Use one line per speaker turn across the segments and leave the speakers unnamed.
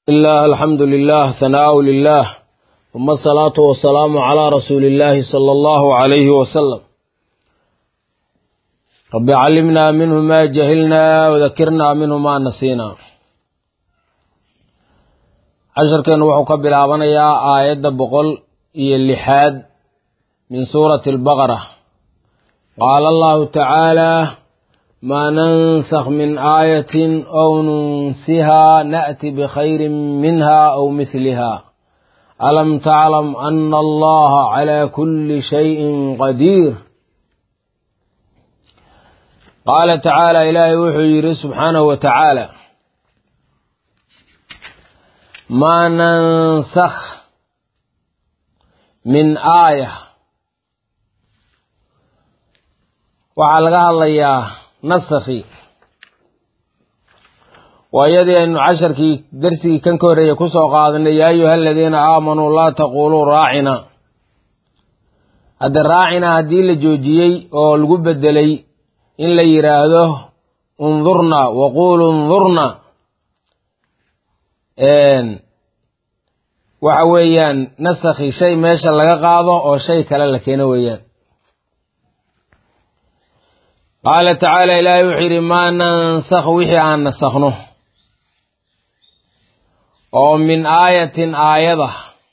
الله الحمد لله ثناء لله ثم الصلاة والسلام على رسول الله صلى الله عليه وسلم رب علمنا منه ما جهلنا وذكرنا منه ما نسينا casharkeennu wuxuu ka bilaabanayaa aayadda boqol iyo lixaad min suurati albaqara qaala allahu tacaala maa nansakh min aayatin ow nunsihaa na'ti bikhayrin minha aw mihliha alam taclam ana allaha calaa kulli shayin qadiir qaala tacaala ilaahay wuxuu yidhi subxaanahu wa tacaala maa nansakh min aaya waxaa laga hadlayaa nasakhi waa iyadii aynu casharkii darsigii kan ka horreeyey ku soo qaadanay yaa ayuha aladiina aamanuu laa taquuluu raacina hadda raacina haddii la joojiyey oo lagu bedelay in la yidhaahdo undurna waquulu undurna waxa weeyaan nasakhi shay meesha laga qaado oo shay kale la keeno weeyaan qaala tacaala ilaahay wuxuu yidhi maa nansakh wixii aan nasakhno oo min aayatin aayada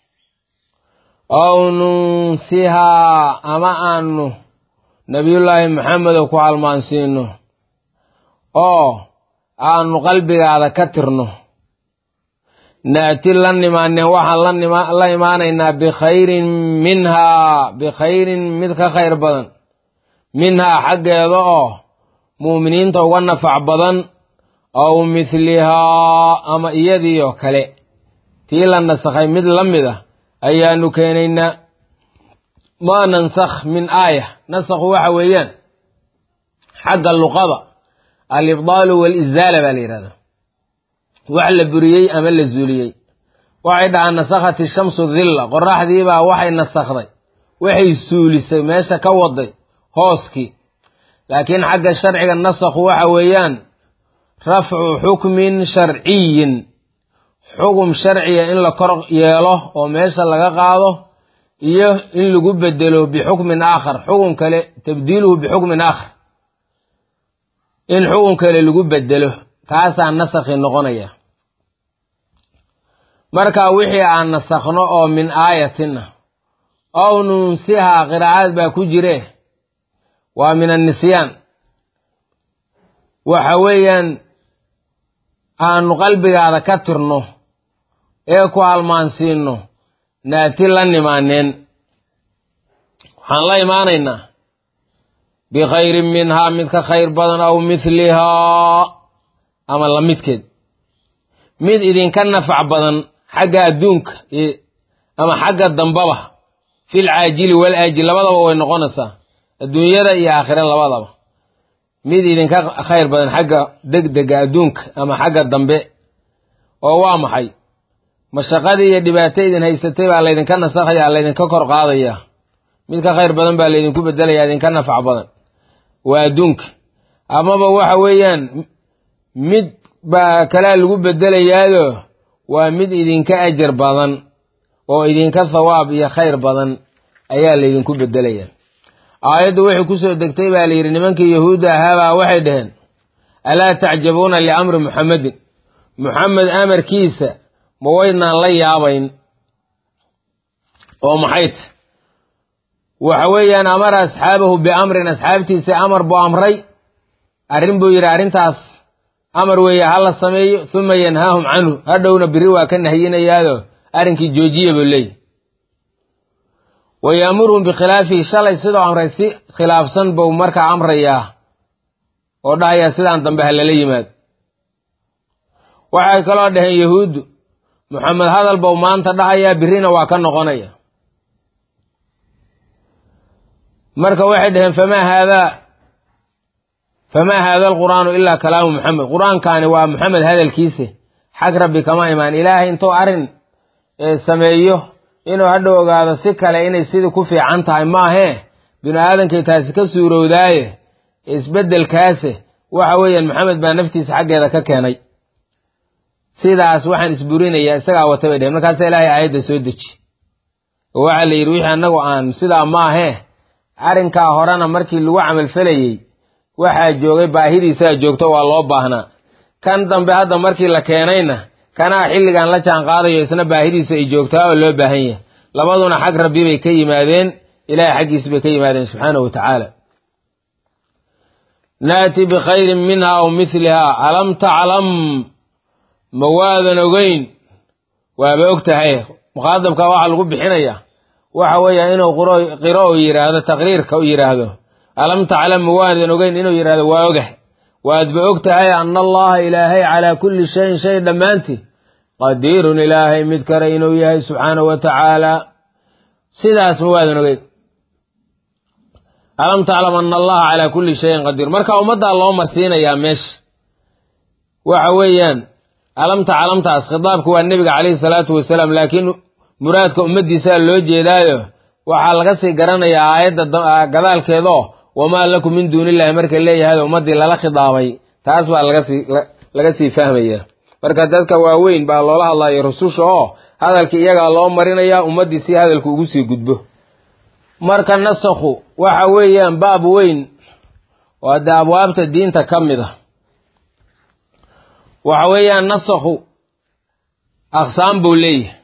ow nunsihaa ama aanu nabiyullaahi maxamedo ku halmaansiino oo aanu qalbigaada ka tirno naati la nimaaneen waxaan la imaanaynaa bikhayrin minhaa bikhayrin mid ka khayr badan minhaa xaggeeda oo mu'miniinta uga nafac badan aw mithlihaa ama iyadiioo kale tii la nasakhay mid la mid ah ayaanu keenaynaa maa nansakh min aaya nasakhu waxa weeyaan xagga luqada alibdaalu waalizaala baa la yidhahdaa wax la buriyey ama la zuuliyey waxay dhahaan nasakhat ishamsu dilla qoraxdiibaa waxay nasakhday waxay suulisay meesha ka waday hooskii laakiin xagga sharciga nasakhu waxa weeyaan rafcu xukmin sharciyin xugum sharciya in la kor yeelo oo meesha laga qaado iyo in lagu bedelo bixukmin aakhar xukun kale tabdiiluhu bixukmin aakhar in xukun kale lagu bedelo kaasaa nasakhi noqonaya marka wixii aan nasakhno oo min aayatin ah ow nunsihaa qiraa'aad baa ku jire waa min annisyaan waxa weeyaan aanu qalbigaada ka tirno ee ku halmaansiino naati la nimaaneen waxaan la imaanaynaa bikhayrin minhaa mid ka khayr badan aw mithlihaa ama la midkeed mid idinka nafac badan xagga adduunka ama xagga dambaba fil caajili wal aajil labadaba way noqonaysaa adduunyada iyo aakhire labadaba mid idinka khayr badan xagga degdega adduunka ama xagga dambe oo waa maxay mashaqadii iyo dhibaato idin haysatay baa laydinka nasakhaya laydinka kor qaadayaa mid ka khayr badan baa laydinku bedelayaa idinka nafac badan waa adduunka amaba waxa weeyaan mid baa kalaa lagu bedelayaado waa mid idinka ajar badan oo idinka thawaab iyo khayr badan ayaa laydinku bedelayaa aayaddu waxay ku soo degtay baa layidhi nimankii yahuudda ahaabaa waxay dhaheen alaa tacjabuuna liamri muxammedin muxamed amarkiisa ma waydnaan la yaabayn oo maxay ta waxa weeyaan amara asxaabahu biamrin asxaabtiisa amar buu amray arrin buu yidhi arrintaas amar weeye ha la sameeyo huma yanhaahum canhu hadhowna biri waa ka nahiyinayaado arrinkii joojiya buu leeyahy wa yaamuruhum bikhilaafihi shalay sidoo amray si khilaafsan buu markaa amrayaa oo dhahayaa sidaan dambe ha lala yimaado waxay kaloo dhaheen yahuuddu moxamed hadal buu maanta dhahayaa birina waa ka noqonaya marka waxay dhaheen famaa haadaa famaa haada alqur'aanu ilaa kalaamu moxamed qur-aankaani waa moxamed hadalkiise xag rabbi kama imaan ilaahay intuu arrin sameeyo inuu hadhow ogaado si kale inay sidii ku fiican tahay maahee binu aadankay taasi ka suurowdaaye isbeddelkaase waxa weeyaan maxamed baa naftiisa xaggeeda ka keenay sidaas waxaan isburinayaa isagaa wata bay dheheen markaasa ilaahay aayadda soo deji oo waxaa la yidhi wixii annagu aan sidaa ma ahee arrinkaa horena markii lagu camalfalayey waxaa joogay baahidiisaa joogto waa loo baahnaa kan dambe hadda markii la keenayna kanaa xilligan la jaan qaadayo isna baahidiisa ay joogtaa oo loo baahan yahay labaduna xag rabbi bay ka yimaadeen ilahay xaggiis bay ka yimaadeen subxaanahu wa tacaala naati bikhayrin minha aw milihaa alam taclam ma waadan ogeyn waaba og tahay muqaadabka waxaa lagu bixinayaa waxa weeya inuu qiro u yidhaahdo taqriirka u yidhaahdo alam taclam ma waadan ogeyn inuu yidhahdo waa ogah waadba og tahay ana allaha ilaahay calaa kulli shayin shay dhammaantii qadiirun ilaahay mid kale inuu yahay subxaanahu wa tacaala sidaas ma waadan ogeyn alam taclam ana allaha calaa kulli shayin qadiir marka ummaddaa loo marsiinayaa meesha waxa weeyaan alamta calamtaas khitaabku waa nebiga calayhi salaatu wasalaam laakiin muraadka ummaddiisaa loo jeedaayo waxaa laga sii garanayaa aayadda gadaalkeedoo wamaa lakum min duuni illahi marka leeyahay ummaddii lala khidaabay taas baa lagasii laga sii fahmaya marka dadka waaweyn baa loola hadlayo rususha oo hadalkii iyagaa loo marinayaa ummaddii si hadalku ugu sii gudbo marka nasakhu waxa weeyaan baab weyn oo haddee abwaabta diinta ka mid a waxa weeyaan nasakhu aqsaam buu leeyahay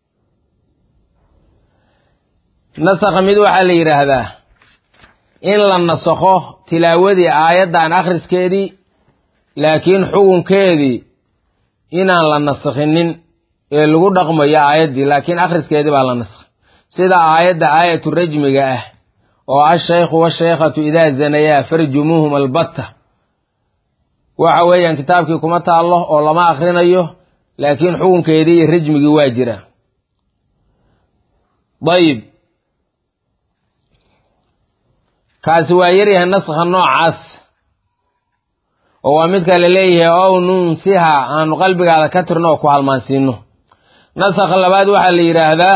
nasakha mid waxaa la yidhaahdaa in la nasakho tilaawadii aayaddan akhriskeedii laakiin xukunkeedii inaan la nasakhinin ee lagu dhaqmayo aayaddii laakiin akhriskeedii baa la nasakhay sida aayadda aayatu rajmiga ah oo ashaykhu washaykhatu idaa zanayaa farjumuuhum albatta waxa weeyaan kitaabkii kuma taallo oo lama akhrinayo laakiin xukunkeedii iyo rajmigii waa jira dayib kaasi waa yaryahay naskha noocaas oo waa midka la leeyahay ow nunsiha aanu qalbigaada ka tirno oo ku halmaansiino nasakha labaad waxaa la yidhaahdaa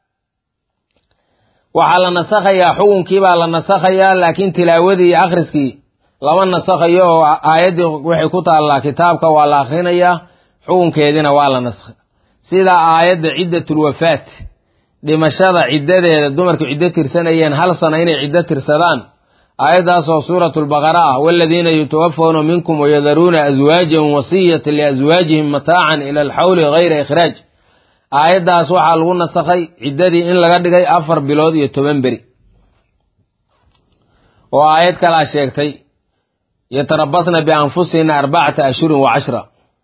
waxaa la nasakhayaa xukunkii baa la nasakhayaa laakiin tilaawadii iyo akhriskii lama nasakhayo oo aayaddii waxay ku taallaa kitaabka waa la akhrinayaa xukunkeediina waa la naskhay sida aayadda ciddatul wafaat dhimashada ciddadeeda dumarku ciddo tirsanayeen hal sana inay ciddo tirsadaan aayaddaasoo suuratulbaqara ah waaladiina yutawafawna minkum wayadaruuna aswaajan wasiyatan liaswaajihim mataacan ila alxawli hayra ikhraaj aayaddaas waxaa lagu nasakhay ciddadii in laga dhigay afar bilood iyo toban beri oo aayad kalaa sheegtay yatarabasna bianfusihina arbacata ashhurin wa cashra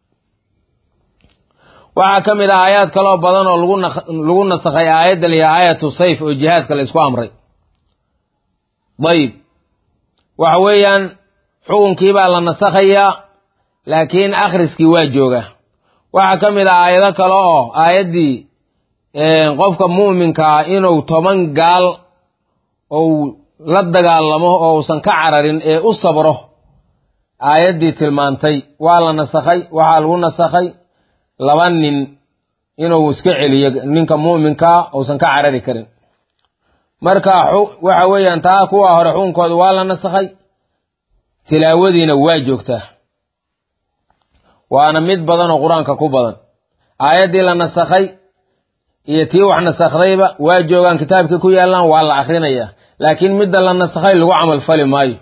waxaa ka mid ah aayaad kaloo badan oo lagu nasakhay aayaddan iyo aayatu sayf oo jihaadka la isku amray dayib waxa weeyaan xukunkii baa la nasakhayaa laakiin akhriskii waa joogaa waxaa ka mid ah aayado kale oo aayaddii qofka mu'minkaa inuu toban gaal ou la dagaalamo oo uusan ka cararin ee u sabro aayaddii tilmaantay waa la nasakhay waxaa lagu nasakhay laba nin inuu iska celiyo ninka mu'minkaa uusan ka carari karin marka waxa weeyaan taa kuwa hore xukunkooda waa la nasakhay tilaawadiina waa joogtaa waana mid badan oo qur-aanka ku badan aayaddii la nasakhay iyo tii wax nasakhdayba waa joogaan kitaabkii ku yaallaan waa la akhrinayaa laakiin midda la nasakhay lagu camal fali maayo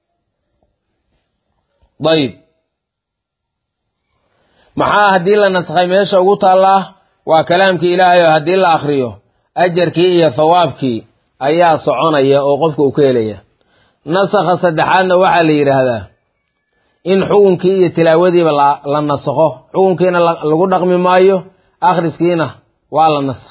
dayib maxaa haddii la nasakhay meesha ugu taallaa waa kalaamkii ilaahay oo haddii la akhriyo ajarkii iyo thawaabkii ayaa soconaya oo qofka uu ka helaya nasakha saddexaadna waxaa la yidhaahdaa in xukunkii iyo tilaawadiiba la nasakho xukunkiina lagu dhaqmi maayo akhriskiina waa la nasakh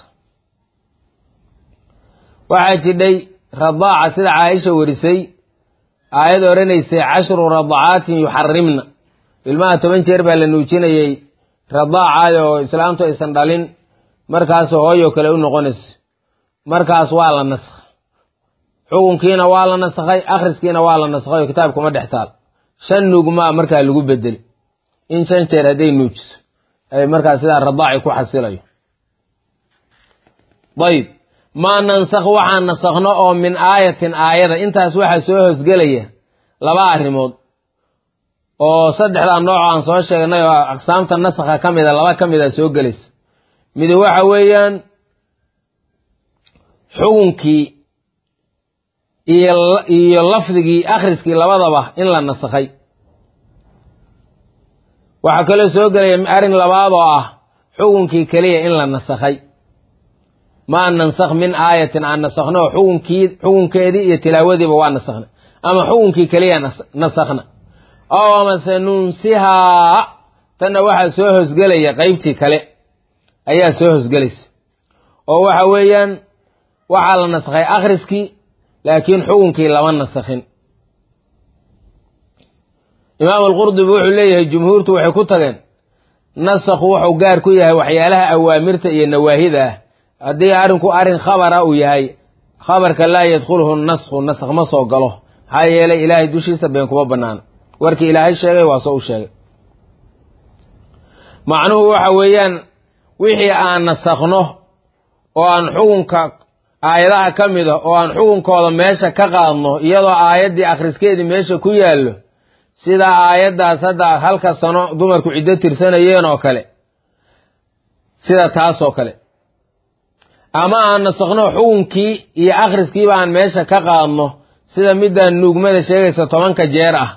waxaa jidhay radaaca sida caaisha warisay aayad odhanaysay cashru radacaatin yuxarimna ilmaha toban jeer baa la nuujinayey radaacaad oo islaamtu aysan dhalin markaas hooyo kale u noqonayso markaas waa la nasakhay xukunkiina waa la nasakhay akhriskiina waa la nasakhay oo kitaabkuma dhex taal shan nuugmaa markaa lagu bedeli in shan jeer hadday nuujiso ay markaas sidaa radaaci ku xasilayo dayib maa nansakh waxaan nasakhno oo min aayatin aayada intaas waxaa soo hoosgelaya laba arrimood oo saddexdaa nooc aan soo sheegnay oo aqsaamta nasakha ka mida laba ka mida soo gelaysa midi waxa weeyaan xukunkii iyo iyo lafdigii akhriskii labadaba in la nasakhay waxaa kaloo soo gelaya arrin labaad oo ah xukunkii keliya in la nasakhay maa nansakh min aayatin aan nasakhno xukunkii xukunkeedii iyo tilaawadiiba waa nasakhna ama xukunkii keliya nasakhna oo amase nunsihaa tanna waxaa soo hosgelaya qeybtii kale ayaa soo hosgelaysa oo waxa weeyaan waxaa la nasakhay akhriskii laakiin xukunkii lama nasakhin imaam alqurdubi wuxuu leeyahay jumhuurtu waxay ku tageen nasakhu wuxuu gaar ku yahay waxyaalaha awaamirta iyo nawaahida ah haddii arrinku arrin khabara uu yahay khabarka laa yadkhuluhu naskhu naskh ma soo galo maxaa yeelay ilaahay dushiisa been kuma banaana warkii ilaahay sheegay waa soo u sheegay macnuhu waxa weeyaan wixii aan nasakhno oo aan xukunka aayadaha ka mid a oo aan xukunkooda meesha ka qaadno iyadoo aayaddii akhriskeedii meesha ku yaallo sida aayaddaas hadda halka sano dumarku ciddo tirsanayeen oo kale sida taas oo kale ama aan nasakhno xukunkii iyo akhriskiiba aan meesha ka qaadno sida midaan nuugmada sheegaysa tobanka jeer ah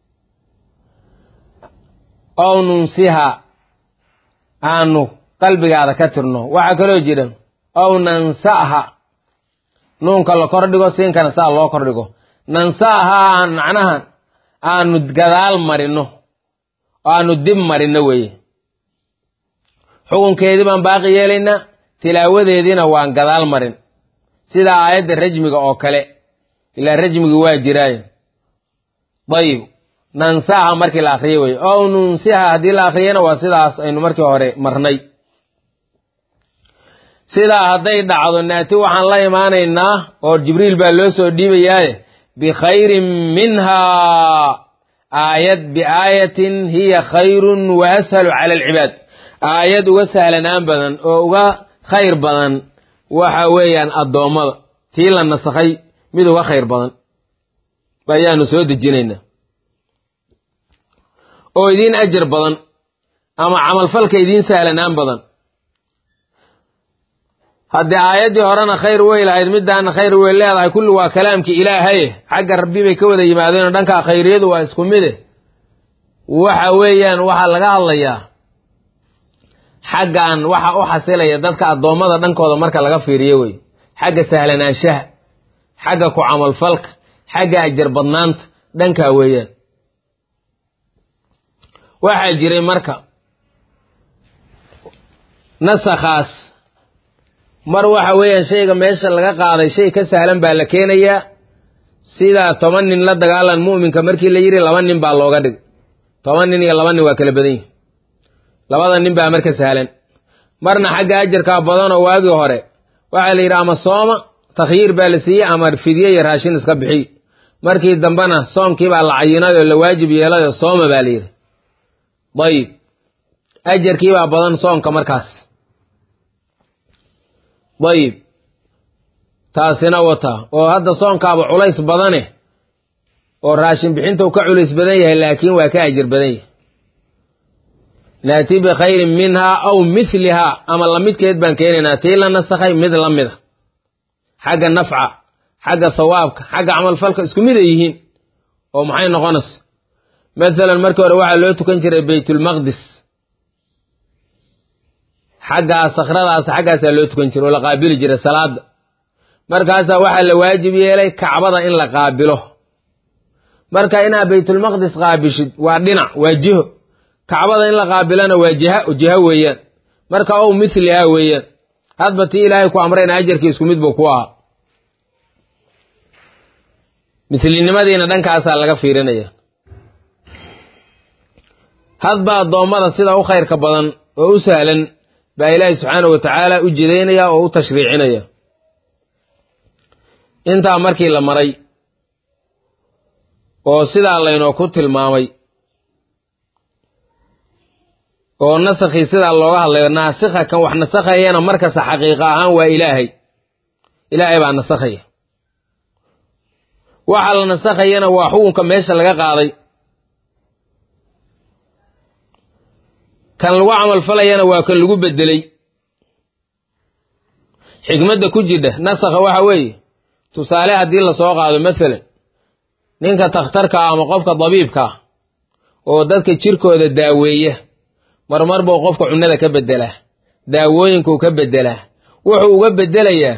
ow nunsiha aanu qalbigaada ka tirno waxaa kaloo jira ow nansaha nuunka la kordhigo siinkana saa loo kordhigo nansaha aan macnaha aanu gadaal marino oo aanu dib marino weeye xukunkeedii baan baaqi yeelaynaa tilaawadeediina waan gadaal marin sida aayadda rajmiga oo kale ilaa rajmigi waa jiraaye dayib nansaha markii la akriyo weye ow nunsiha haddii la akriyana waa sidaas aynu markii hore marnay sidaa hadday dhacdo naati waxaan la imaanaynaa oo jibriil baa loo soo dhiibayaaye bikhayrin minhaa aayad biaayatin hiya khayrun wa ashalu cala alcibaad aayad uga sahlanaan badan oo uga khayr badan waxa weeyaan addoommada tii la nasakhay mid uga khayr badan ayaanu soo dejinaynaa oo idiin ajar badan ama camalfalka idiin sahlanaan badan haddii aayaddii horena khayr wey lahayd middaana khayr wey leedahay kulli waa kalaamkii ilaahaye xagga rabbi bay ka wada yimaadeenoo dhankaa khayriyadu waa isku mide waxa weeyaan waxaa laga hadlayaa xaggan waxa u xasilaya dadka addoommada dhankooda marka laga fiiriyo wey xagga sahlanaanshaha xagga ku camalfalka xagga ajar badnaanta dhankaa weeyaan waxaa jiray marka nasakhaas mar waxa weeyaan shayga meesha laga qaaday shay ka sahlan baa la keenayaa sidaa toban nin la dagaalan mu'minka markii la yidhi laba nin baa looga dhig toban nin iyo laba nin waa kala badan yihin labada nin baa marka sahlan marna xagga ajarkaa badanoo waagii hore waxaa la yidhi ama sooma takhyiir baa la siiyey ama fidye iyo raashin iska bixiy markii dambena soonkii baa la cayinay oo la waajib yeelay oo sooma baa la yidhi dayib ajarkii baa badan soonka markaas dayib taasina wata oo hadda soonkaaba culays badane oo raashin bixintuu ka culays badan yahay laakiin waa ka ajir badan yahay naati bikhayrin minhaa aw mithlihaa ama lamidkeed baan keenaynaa tii la nasakhay mid la mida xagga nafca xagga thawaabka xagga camalfalka isku mid ay yihiin oo maxay noqonaysa masalan markii hore waxaa loo tukan jiray baytulmaqdis xaggaa sakhradaas xaggaasaa loo tukan jiray oo la qaabili jiray salaada markaasaa waxaa la waajib yeelay kacbada in la qaabilo marka inaad baytulmaqdis qaabishid waa dhinac waa jiho kacbada in la qaabilana waa jiha jiho weeyaan marka ow mithliha weeyaan hadba tii ilaahay ku amrayna ajarkii isku mid buu ku ahaa mithlinimadiina dhankaasaa laga fiirinaya hadba addoommada sida u khayrka badan oo u sahlan baa ilaahay subxaana wa tacaala u jidaynaya oo u tashriicinaya intaa markii la maray oo sidaa laynoo ku tilmaamay oo nasakhii sidaa looga hadlayo naasikha kan wax nasakhayana markasta xaqiiqa ahaan waa ilaahay ilaahay baa nasakhaya waxa la nasakhayana waa xukunka meesha laga qaaday kan lagu camalfalayana waa kan lagu bedelay xikmadda ku jidha nasakha waxa weeye tusaale haddii lasoo qaado masalan ninka takhtarka ah ama qofka dabiibka ah oo dadka jirkooda daaweeya marmar buu qofka cunnada ka beddelaa daawooyinkuu ka beddelaa wuxuu uga beddelayaa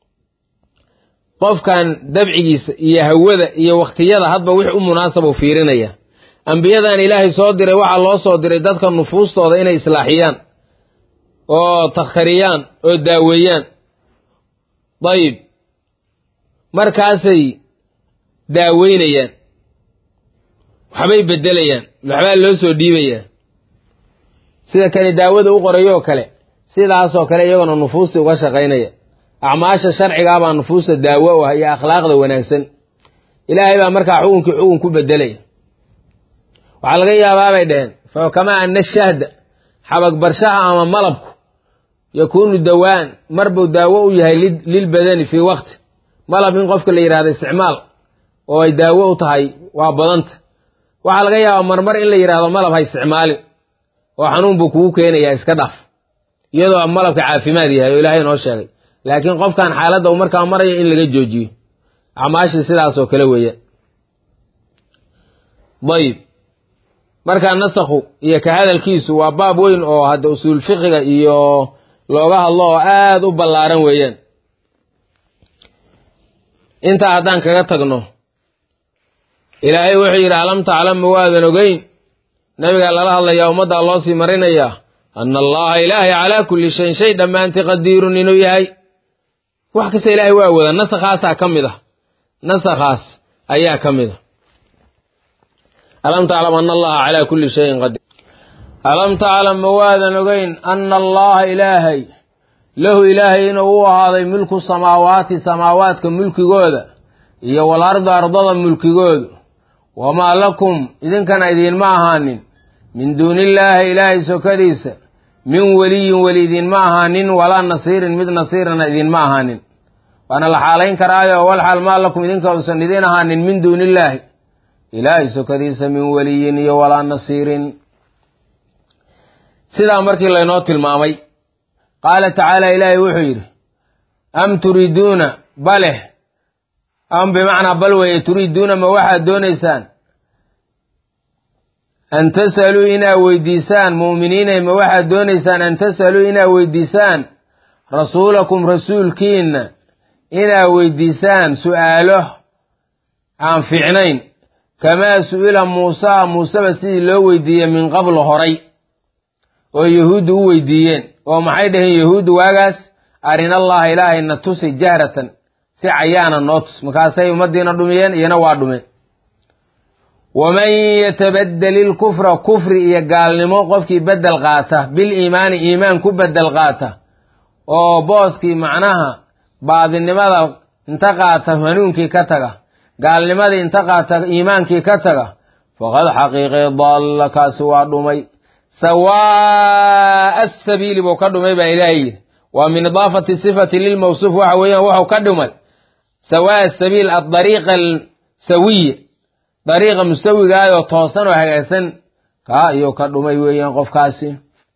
qofkan dabcigiisa iyo hawada iyo wakhtiyada hadba wix u munaasabuu fiirinaya ambiyadan ilaahay soo diray waxaa loo soo diray dadka nufuustooda inay islaaxiyaan oo takhtariyaan oo daaweeyaan dayib markaasay daaweynayaan waxbay beddelayaan waxbaa loo soo dhiibayaa sida kani daawada u qorayoo kale sidaasoo kale iyagona nufuustii uga shaqaynaya acmaasha sharcigaa baa nufuusta daawo u ah iyo akhlaaqda wanaagsan ilaahay baa markaa xukunkii xukun ku beddelaya waxaa laga yaabaa bay dhaheen fa kamaa ana shahda xabagbarshaha ama malabku yakuunu dawaan marbuu daawo u yahay lilbadani fii waqti malab in qofka la yidhahdo isticmaal oo ay daawo u tahay waa badanta waxaa laga yaabaa marmar in la yidhahdo malab ha isticmaalin oo xanuun buu kugu keenayaa iska dhaf iyadoo malabka caafimaad yahay oo ilaahay noo sheegay laakiin qofkan xaaladda uu markaa maraya in laga joojiyo acmaashii sidaasoo kale weeyaan dayib markaa nasakhu iyo ka hadalkiisu waa baab weyn oo hadda usuul fiqiga iyo looga hadlo oo aada u ballaaran weeyaan intaa haddaan kaga tagno ilaahay wuxuu yidhi alam taclam ma waadan ogeyn nabigaa lala hadlayaa ummaddaa loo sii marinayaa ana allaha ilaahay calaa kulli shayin shay dhammaantii qadiirun inuu yahay wax kasta ilaahay waa wada nasakhaasaa ka mid ah nasakhaas ayaa ka mid a alam taclam ana allaha calaa kulli shayin qadiir alam taclam ma waadan ogeyn ana allaha ilaahay lahu ilaahay inuu u ahaaday mulku samaawaati samaawaadka mulkigooda iyo walarda ardada mulkigoodu wamaa lakum idinkana idiinma ahaanin min duunillaahi ilaahay sokadiisa min weliyin weli idinma ahaanin walaa nasiirin mid nasiirana idinma ahaanin waana la xaalayn karaayo wal xaal maa lakum idinka uusan idin ahaanin min duunillaahi ilaahay sokadiisa min weliyin iyo walaa nasiirin sidaa markii laynoo tilmaamay qaala tacaala ilaahay wuxuu yidhi am turiiduuna baleh am bimacnaa bal weeye turiiduuna ma waxaad doonaysaan an tas'aluu inaad weydiisaan mu'miniinay ma waxaad doonaysaan an tas'aluu inaad weydiisaan rasuulakum rasuulkiinna inaad weydiisaan su'aalo aan fiicnayn kamaa su'ila muusaa muuseba sidii loo weydiiyey min qablu horay oo yahuuddu u weydiiyeen oo maxay dhaheen yahuuddu waagaas arinallaha ilaahay na tusi jahratan si cayaana noo tus markaasay ummaddiina dhumiyeen iyana waa dhumeen waman yatabaddeli ilkufra kufri iyo gaalnimo qofkii beddel qaata bil iimaani iimaan ku beddel qaata oo booskii macnaha baadinimada inta qaata hanuunkii ka taga gaalnimadii inta qaata iimaankii ka taga faqad xaqiiqee dalla kaasi waa dhumay sawaa'a asabiili buu ka dhumay baa ilaahay yidhi waa min idaafati sifati lilmawsuuf waxa weeyaan wuxuu ka dhumay sawaa'a asabiil adariiqa alsawiya dariiqa musawigaayoo toosan oo hagaagsan kaa ayuu ka dhumay weeyaan qofkaasi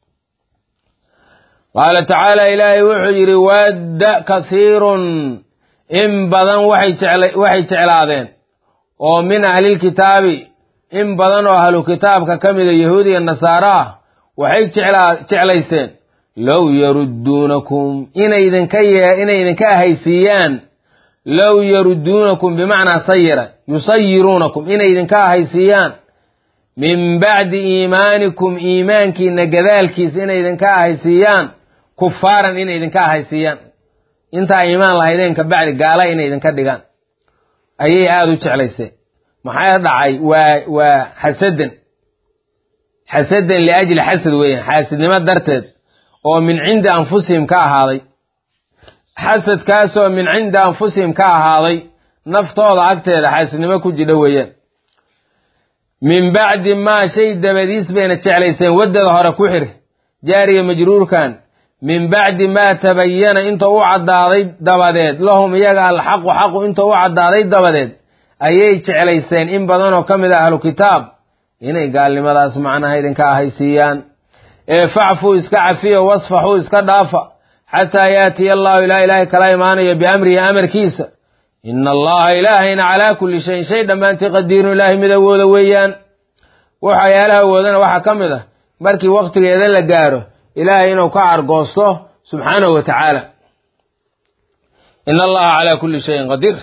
qaala tacaala ilaahay wuxuu yidhi wadda kathiirun in badan waxay jeclaadeen oo min ahlilkitaabi in badan oo ahlu kitaabka ka mida yahuud iyo nasaara ah waxay jeclayseen low yarudduunakum inay idinka inay idinka ahaysiiyaan low yarudduunakum bimacnaa sayira yusayiruunakum inay idinka ahaysiiyaan min bacdi iimaanikum iimaankiina gadaalkiisa inay idinka ahaysiiyaan kufaaran inay idinka ahaysiiyaan intaa iimaan lahaydeen ka bacdi gaala inay idinka dhigaan ayay aada u jeclayseen maxaa dhacay waa waa xasadan xasadan liajli xasad weeyaan xaasidnimo darteed oo min cindi anfusihim ka ahaaday xasadkaasoo min cindi anfusihim ka ahaaday naftooda agteeda xaasidnimo ku jidha weeyaan min bacdi maa shay dabadiis bayna jeclayseen waddada hore ku xir jaariya majruurkan min bacdi maa tabayana inta u caddaaday dabadeed lahum iyaga alxaqu xaqu inta u caddaaday dabadeed ayay jeclayseen in badanoo ka mid a ahlu kitaab inay gaalnimadaas macnaha idinka ahaysiiyaan ee facfuu iska cafiya wasfaxuu iska dhaafa xataa yaatiya allahu ilaa ilaahay kala imaanayo biamrihi amarkiisa ina allaha ilaahayna calaa kulli shayin shay dhammaantii qadiirun ilaahay mid awooda weeyaan waxyaalaha awoodana waxaa ka mid ah markii waktigeeda la gaaro ilaahay inuu ka argoosto subxaanahu wa tacaala ina allaha calaa kulli shayin qadiir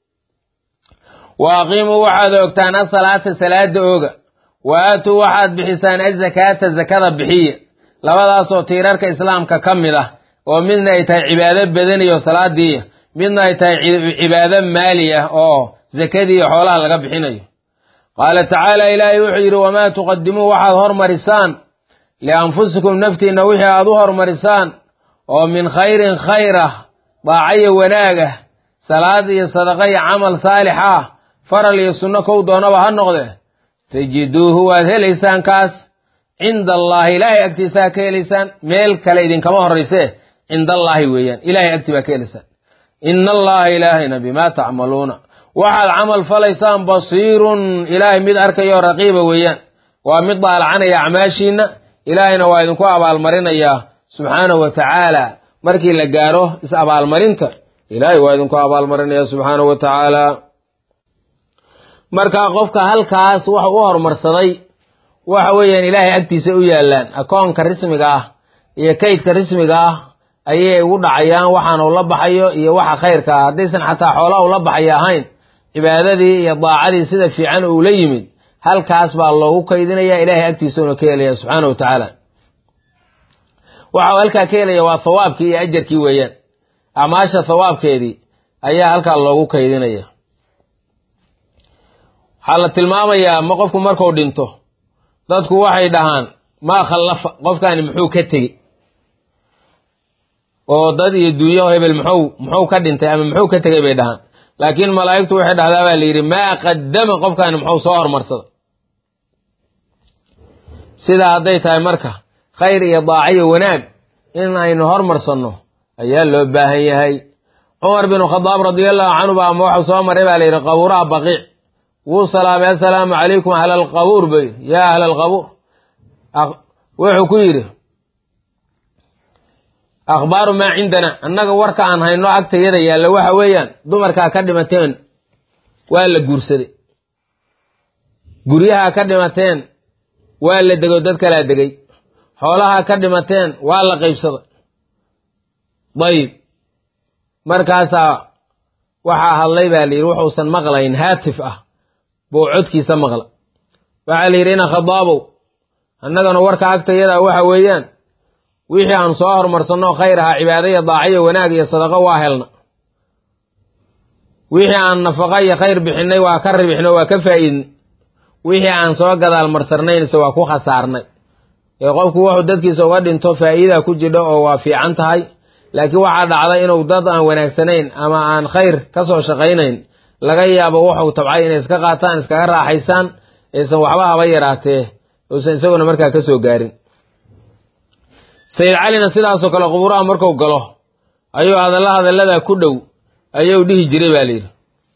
wa aqiimuu waxaad ogtaan asalaata salaada ooga wa aatuu waxaad bixisaan azakaata zakada bixiya labadaasoo tiirarka islaamka ka mid ah oo midna ay tahay cibaado badaniyo salaadiiya midna ay tahay cibaado maali ah oo zakadiiyo xoolaha laga bixinayo qaala tacaala ilaahay wuxuu yidhi wamaa tuqadimuu waxaad hormarisaan lianfusikum naftiinna wixii aad u hormarisaan oo min khayrin khayr ah daacayo wanaag ah salaad iyo sadaqa iyo camal saalix ah faral iyo sunno kow doonaba ha noqde tajiduuhu waad helaysaan kaas cinda allaahi ilaahay agtiisa ha ka helaysaan meel kale idinkama horraysee cinda allaahi weeyaan ilahay agtii baa ka helaysaan ina allaha ilaahayna bimaa tacmaluuna waxaad camal falaysaan basiirun ilaahay mid arkayo raqiiba weeyaan waa mid daalacanaya acmaashiinna ilaahayna waa idinku abaalmarinayaa subxaanahu wa tacaala markii la gaaro is abaalmarinta ilaahay waa idinku abaalmarinaya subxaanahu wa tacaala marka qofka halkaas waxa u horumarsaday waxa weeyaan ilaahay agtiisa u yaallaan akoonka rismiga ah iyo kaydka rismiga ah ayay ugu dhacayaan waxaan ula baxayo iyo waxa khayrka ah haddaysan xataa xoolaha ula baxayo ahayn cibaadadii iyo daacadii sida fiican uu la yimid halkaas baa loogu kaydinaya ilaahay agtiisa una ka helaya subxaana wa tacaala waxa uu halkaa ka helaya waa thawaabkii iyo ajarkii weeyaan acmaasha thawaabkeedii ayaa halkaa loogu kaydinaya waxaa la tilmaamayaa ma qofku marku dhinto dadku waxay dhahaan maa khallafa qofkaani muxuu ka tegi oo dad iyo dunyo hebel muxuu muxuu ka dhintay ama muxuu ka tegay bay dhahaan laakiin malaa'igtu waxay dhahdaa baa la yidhi maa qaddama qofkaani muxuu soo hormarsada sidaa hadday tahay marka khayr iyo daaciyo wanaag in aynu hormarsanno ayaa loo baahan yahay cumar binu khadaab radiallahu canhu ba ama waxuu soo maray baa la yidhi qabuuraha baqiic wuu salaamay assalaamu calaykum ahla alqabuur bay yaa ahla alqabuur wuxuu ku yidhi akhbaaru maa cindana annaga warka aan hayno agtayada yaalla waxa weeyaan dumarkaa ka dhimateen waa la guursaday guryaha ka dhimateen waa la dego dad kalaa degay xoolaha ka dhimateen waa la qaybsaday dayib markaasaa waxaa hadlay baa la yidhi wuxuusan maqlayn haatif ah buu codkiisa maqla waxaa la yidhi ina khadaabow annagana warka agtayada waxa weeyaan wixii aan soo hormarsanno khayr ahaa cibaado iyo daaciyo wanaag iyo sadaqo waa helna wixii aan nafaqa iyo khayr bixinay waa ka ribixno waa ka faa'iidnay wixii aan soo gadaal marsarnaynse waa ku khasaarnay ee qofku wuxuu dadkiisa uga dhinto faa'iida ku jidho oo waa fiican tahay laakiin waxaa dhacda inuu dad aan wanaagsanayn ama aan khayr ka soo shaqaynayn laga yaabo wuxuu tabcay inay iska qaataan iskaga raaxaysaan aysan waxba haba yaraatee uusan isaguna markaa ka soo gaarin sayid calina sidaasoo kale qubuuraha marku galo ayuu hadalla hadalladaa ku dhow ayuu dhihi jiray baa layidhi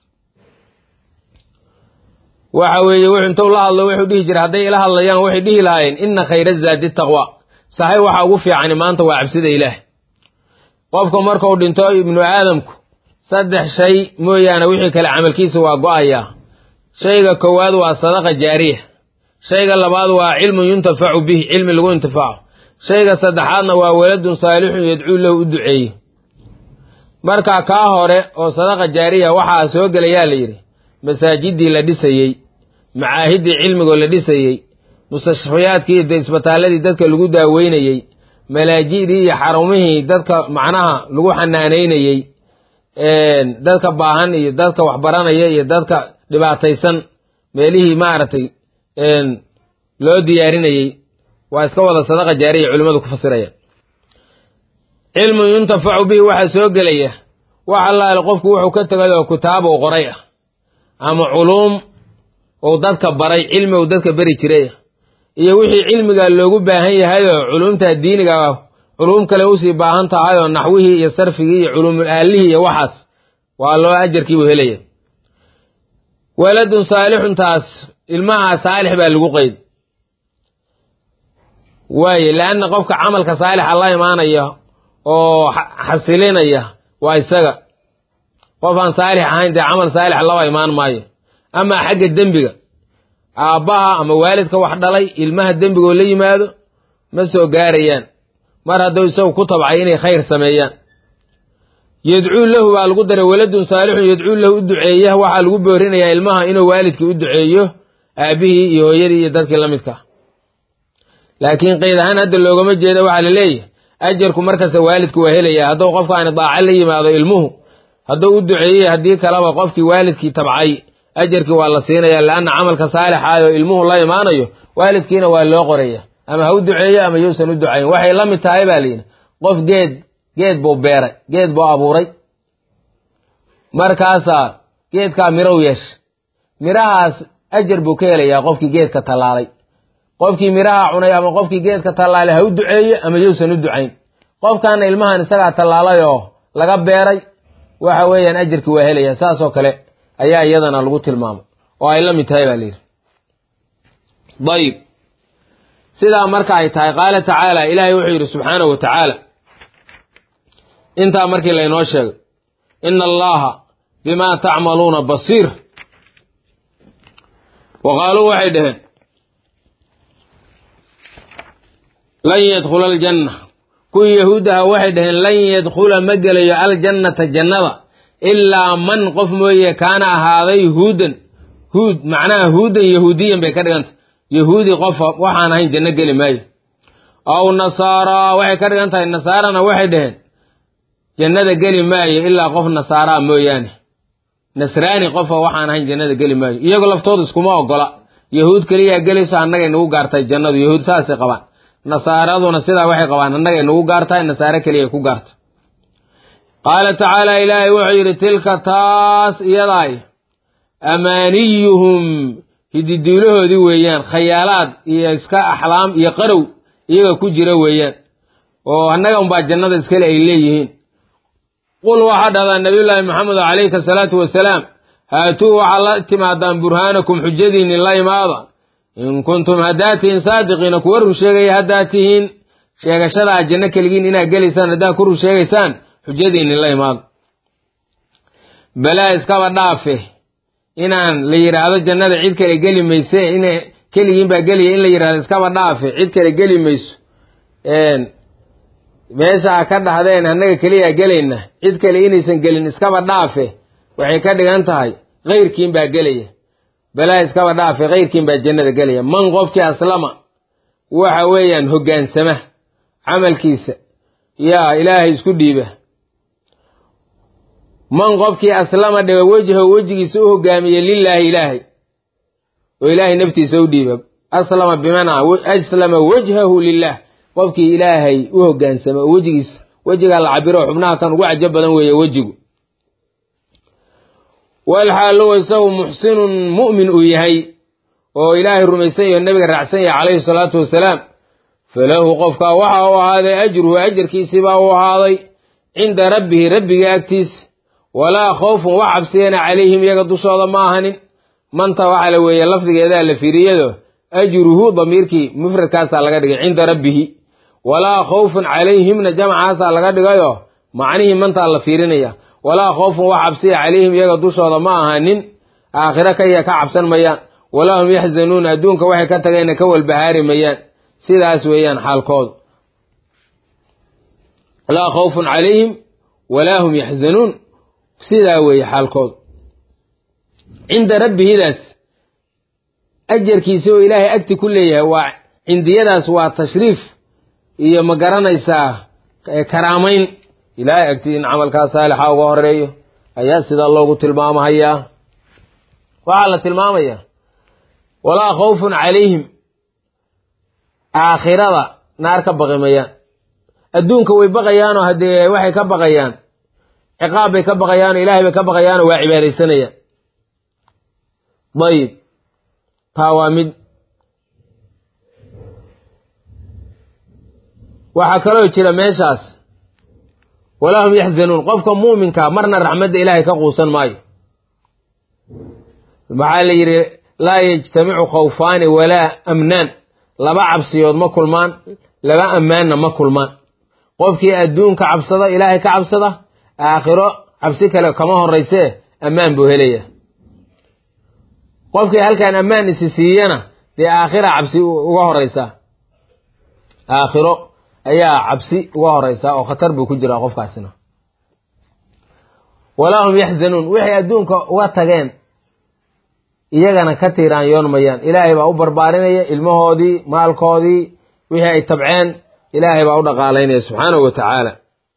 waxa weeye wuxuu intuu la hadlo wuxuu dhihi jiray hadday ila hadlayaan waxay dhihi lahaayeen inna khayra zaadi taqwa saxay waxa ugu fiicani maanta waa cabsida ilaah qofka markuu dhinto ibnu aadamku saddex shay mooyaane wixii kale camalkiisa waa go-ayaa shayga koowaad waa sadaqa jaariya shayga labaad waa cilmun yuntafacu bihi cilmi lagu intifaaco shayga saddexaadna waa waladun saalixun yadcuu lahu u duceeye marka kaa hore oo sadaqa jaariya waxaa soo gelayaa la yidhi masaajidii la dhisayey macaahiddii cilmigoo la dhisayey mustashfiyaadkii iyo isbitaaladii dadka lagu daaweynayey malaajidii iyo xarumihii dadka macnaha lagu xanaanaynayey dadka baahan iyo dadka waxbaranaya iyo dadka dhibaataysan meelihii maaragtay loo diyaarinayey waa iska wada sadaqa jaariya culimmadu ku fasiraya cilmun yuntafacu bihi waxaa soo gelaya wax allaale qofku wuxuu ka tegay oo kitaab uu qoray ah ama culuum uu dadka baray cilmi uu dadka beri jiray iyo wixii cilmiga loogu baahan yahayoo culuumta diiniga culuum kale usii baahan tahayoo naxwihii iyo sarfigii iyo culuumul aalihii iyo waxaas waa loo ajarkiibuu helaya waladun saalixuntaas ilmaha saalix baa lagu qeyd waaye leanna qofka camalka saalixa la imaanaya oo xasilinaya waa isaga qof aan saalix ahayn dee camal saalix laba imaan maayo amaa xagga dembiga aabbaha ama waalidka wax dhalay ilmaha dembigoo la yimaado ma soo gaarayaan mar hadduu isagu ku tabcay inay khayr sameeyaan yadcuu lahu baa lagu daray waladun saalixun yadcuu lahu u duceeya waxaa lagu boorinayaa ilmaha inuu waalidkii u duceeyo aabbihii iyo hooyadii iyo dadkii la midka laakiin qeyd ahaan hadda loogama jeeda waxaa la leeyahay ajarku markasta waalidku waa helaya hadduu qofkaani daaco la yimaado ilmuhu hadduu u duceeyey haddii kaleba qofkii waalidkii tabcay ajarkii waa la siinaya leanna camalka saalixaayoo ilmuhu la imaanayo waalidkiina waa loo qoraya ama ha u duceeyo ama yuusan u ducayn waxay la mid tahay baa layidhi qof geed geed buu beeray geed buu abuuray markaasaa geedkaa mirow yeesha mirahaas ajar buu ka helayaa qofkii geedka tallaalay qofkii miraha cunay ama qofkii geedka tallaalay ha u duceeyo ama yuusan u ducayn qofkaana ilmahan isagaa tallaalay oo laga beeray waxa weeyaan ajarkii waa helaya saasoo kale ayaa iyadana lagu tilmaamay oo ay la mid tahay baa layidhi dayib sidaa marka ay tahay qaala tacaala ilaahay wuxuu yidhi subxaanahu wa tacaala intaa markii laynoo sheegay ina allaha bimaa tacmaluuna basiir wa qaaluu waxay dhaheen lan yadkhula aljanna kuwii yahuudaha waxay dhaheen lan yadkhula ma gelayo aljannata jannada ilaa man qof mooye kaana ahaaday huudan huud macnaha huudan yahuudiyan bay ka dhiganta yahuudi qofa waxaan ahayn janno geli maayo aw nasaaraa waxay ka dhigan tahay nasaarana waxay dhaheen jannada geli maayo ilaa qof nasaaraa mooyaane nasraani qofa waxaan ahayn jannada geli maayo iyagu laftooda iskuma ogola yahuud keliyaa gelayso annagay nagu gaartay jannadu yahuud saasay qabaan nasaaraduna sidaa waxay qabaan annagay nagu gaartahay nasaare keliya ku gaarta qaala tacaala ilaahay wuxuu yidhi tilka taas iyadaay amaaniyuhum hididuulahoodii weeyaan khayaalaad iyo iska axlaam iyo qarow iyaga ku jira weeyaan oo annaga unbaa jannada iskale ay leeyihiin qul waxaa dhahdaa nabiyullaahi maxamed calayhi asalaatu wasalaam haatuu waxaa la timaadaan burhaanakum xujadiinni la imaada in kuntum haddaad tihiin saadiqiina kuwa run sheegaya haddaad tihiin sheegashadaa janno keligiin inaad gelaysaan haddaad ku run sheegaysaan xujadiinni la imaada balaa iskaba dhaafe inaan la yidhaahdo jannada cid kale geli mayse in keligiin baa gelaya in la yidhahdo iskaba dhaafe cid kale geli mayso meesha ka dhahdeen annaga keliyaa gelayna cid kale inaysan gelin iskaba dhaafe waxay ka dhigan tahay kayrkiin baa gelaya balaa iskaba dhaafe kayrkiin baa jannada gelaya man qofkii aslama waxa weeyaan hoggaansama camalkiisa yaa ilaahay isku dhiiba man qofkii aslama dhiga wejhahu wejigiisa u hogaamiye lilaahi ilaahay oo ilaahay naftiisa u dhiiba aslama bimacnaa aslama wajhahu lilah qofkii ilaahay u hogaansama oo wejigiisa wejigaa la cabiro xubnaha kan ugu cajo badan weeye wejigu walxaaluhu isagu muxsinun mu'min uu yahay oo ilaahay rumaysan yaho nebiga raacsan yahay calayhi salaatu wasalaam falahu qofkaa waxa u ahaaday ajruhu ajarkiisiibaa u ahaaday cinda rabbihi rabbiga agtiisa walaa khawfun wax cabsiyana calayhim iyaga dushooda ma ahanin manta waxaa la weeye lafdigeedaa la fiiriyado ajruhu damiirkii mufradkaasaa laga dhigay cinda rabbihi walaa khawfun calayhimna jamcaasaa laga dhigayo macnihii mantaa la fiirinaya walaa khawfun wax cabsiya calayhim iyaga dushooda ma ahanin aakhiro kaya ka cabsan mayaan walaa hum yaxzanuun adduunka waxay ka tageenna ka walbahaari mayaan sidaas weeyaan xaalkoodu laa khawfun calayhim walaa hum yaxzanuun sidaa weeye xaalkoodu cinda rabbihidaas ajarkiisa oo ilaahay agti ku leeyahay waa cindiyadaas waa tashriif iyo ma garanaysaa karaamayn ilaahay agti in camalkaa saalixa uga horeeyo ayaa sidaa loogu tilmaamahayaa waxaa la tilmaamayaa walaa khawfun calayhim aakhirada naar ka baqi mayaan adduunka way baqayaanoo haddee waxay ka baqayaan ciqaab bay ka baqayaanoo ilaahay bay ka baqayaanoo waa cibaadaysanayaan dayib taa waa mid waxaa kaloo jira meeshaas walaa hum yaxzanuun qofka muuminka marna raxmadda ilaahay ka quusan maayo waxaa la yidhi laa yajtamicu khawfaani walaa amnaan laba cabsiyood ma kulmaan laba ammaanna ma kulmaan qofkii adduunka cabsada ilaahay ka cabsada aakhiro cabsi kale kama horaysee ammaan buu helaya qofkii halkan ammaan isi siiyana dee aakhira cabsi uga horeysaa aakhiro ayaa cabsi uga horeysaa oo khatar buu ku jiraa qofkaasina walaa hum yaxzanuun waxay adduunka uga tageen iyagana ka tiiraan yoonmayaan ilaahay baa u barbaarinaya ilmahoodii maalkoodii wixii ay tabceen ilaahay baa u dhaqaalaynaya subxaanahu wa tacaala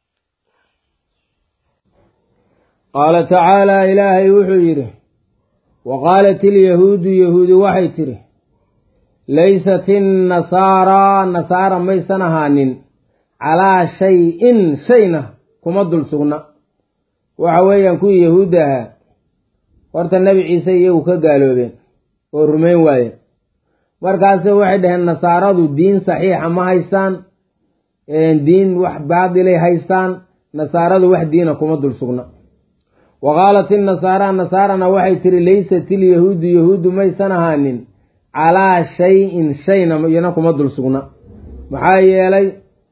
qaala tacaala ilaahay wuxuu yidhi wa qaalat ilyahuudu yahuudi waxay tidhi laysat innasaaraa nasaara maysan ahaanin calaa shay-in shayna kuma dul sugna waxa weeyaan kuwii yahuudda ahaa horta nebi ciise iyagu ka gaaloobeen oo rumayn waayeen markaase waxay dhaheen nasaaradu diin saxiixa ma haystaan diin wax baadilay haystaan nasaaradu wax diina kuma dul sugna wa qaalat innasaara nasaarana waxay tihi laysat ilyahuudu yahuuddu maysan ahaanin calaa shay-in shayna iyana kuma dul sugna maxaa yeelay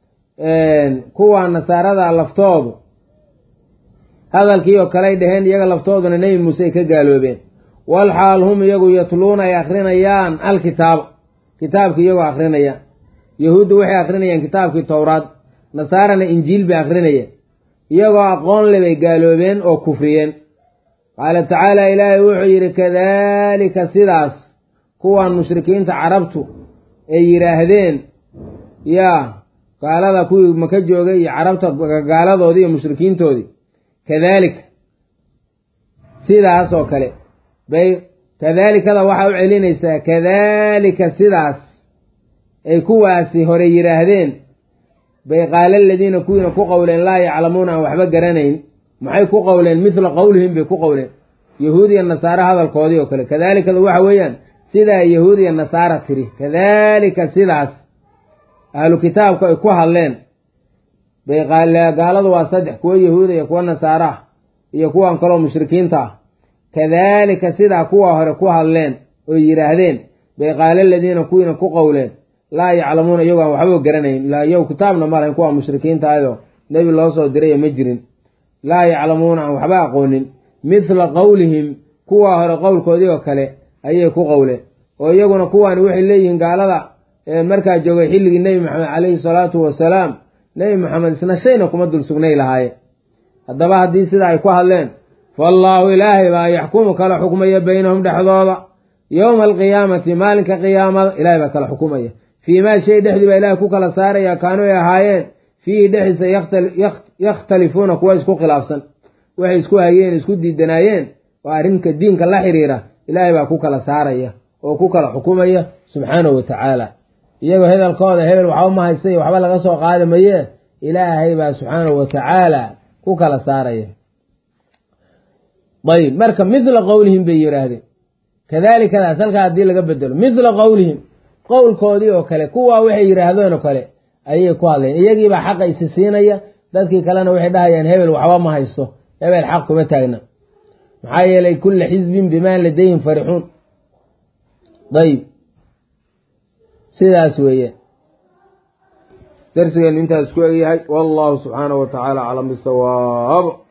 kuwa nasaarada laftoodu hadalkii oo kale ay dhaheen iyaga laftooduna nebi muuse ay ka gaaloobeen wal xaal hum iyagu yatluuna ay akrinayaan alkitaaba kitaabki iyagoo akrinayaan yahuuddu waxay akrinayaan kitaabkii towraad nasaarana injiil bay akrinayeen iyagoo aqoon le bay gaaloobeen oo kufriyeen qaala tacaala ilaahay wuxuu yidhi kadaalika sidaas kuwan mushrikiinta carabtu ay yidhaahdeen yaa gaalada kuwii maka joogay iyo carabta gaaladoodii iyo mushrikiintoodii kadaalika sidaas oo kale bay kadaalikada waxaa u celinaysaa kadaalika sidaas ay kuwaasi hore yidhaahdeen bay qaala aladiina kuwiina ku qowleen laa yaclamuuna aan waxba garanayn maxay ku qowleen midla qowlihim bay ku qowleen yahuud iyo nasaare hadalkoodii oo kale kadaalikada waxa weeyaan sidaa yahuud iyo nasaara tiri kadaalika sidaas ahlu kitaabku ay ku hadleen bay gaaladu waa saddex kuwo yahuuda iyo kuwo nasaare ah iyo kuwan kaloo mushrikiinta ah kadaalika sidaa kuwa hore ku hadleen oo yidhaahdeen bay qaala aladiina kuwiina ku qowleen laa yaclamuuna iyagoo aan waxba garanayn ilaa iyagu kitaabna ma lahayn kuwa mushrikiinta ayadoo nebi loo soo diraya ma jirin laa yaclamuuna aan waxba aqoonin mithla qowlihim kuwa hore qowlkoodii oo kale ayay ku qowleen oo iyaguna kuwaani waxay leeyihiin gaalada markaa joogay xilligii nebi maxamed caleyhi salaatu wasalaam nebi maxamed isna shayna kuma dul sugnay lahaayeen haddaba haddii sidaa ay ku hadleen faallaahu ilaahay baa yaxkumu kala xukmaya baynahum dhexdooda yowma alqiyaamati maalinka qiyaamada ilahay baa kala xukumaya fii maa shay dhexdii baa ilahay ku kala saaraya kaanu ay ahaayeen fiihi dhexdiisa yakhtalifuuna kuwa isku khilaafsan waxay isku hayeen isku diidanaayeen oo arrinka diinka la xiriira ilaahay baa ku kala saaraya oo ku kala xukumaya subxaanahu wa tacaala iyagoo hedalkooda hebel waxba ma haystay waxba laga soo qaadi maye ilaahay baa subxaanahu wa tacaala ku kala saaraya ayb marka mithla qowlihim bay yidhaahdeen kadaalikadaas halkaa haddii laga bedelo mithla qowlihim qowlkoodii oo kale kuwaa waxay yidhaahdeen oo kale ayay ku hadleen iyagiibaa xaqa isi siinaya dadkii kalena waxay dhahayaan hebel waxba ma haysto hebel xaq kuma taagna maxaa yeelay kulla xisbin bimaa ladayhim farixuun ayb sidaas weeye darsigeenu intaas ku egyahay wallahu subxaanahu wa tacaala aclam bisawaab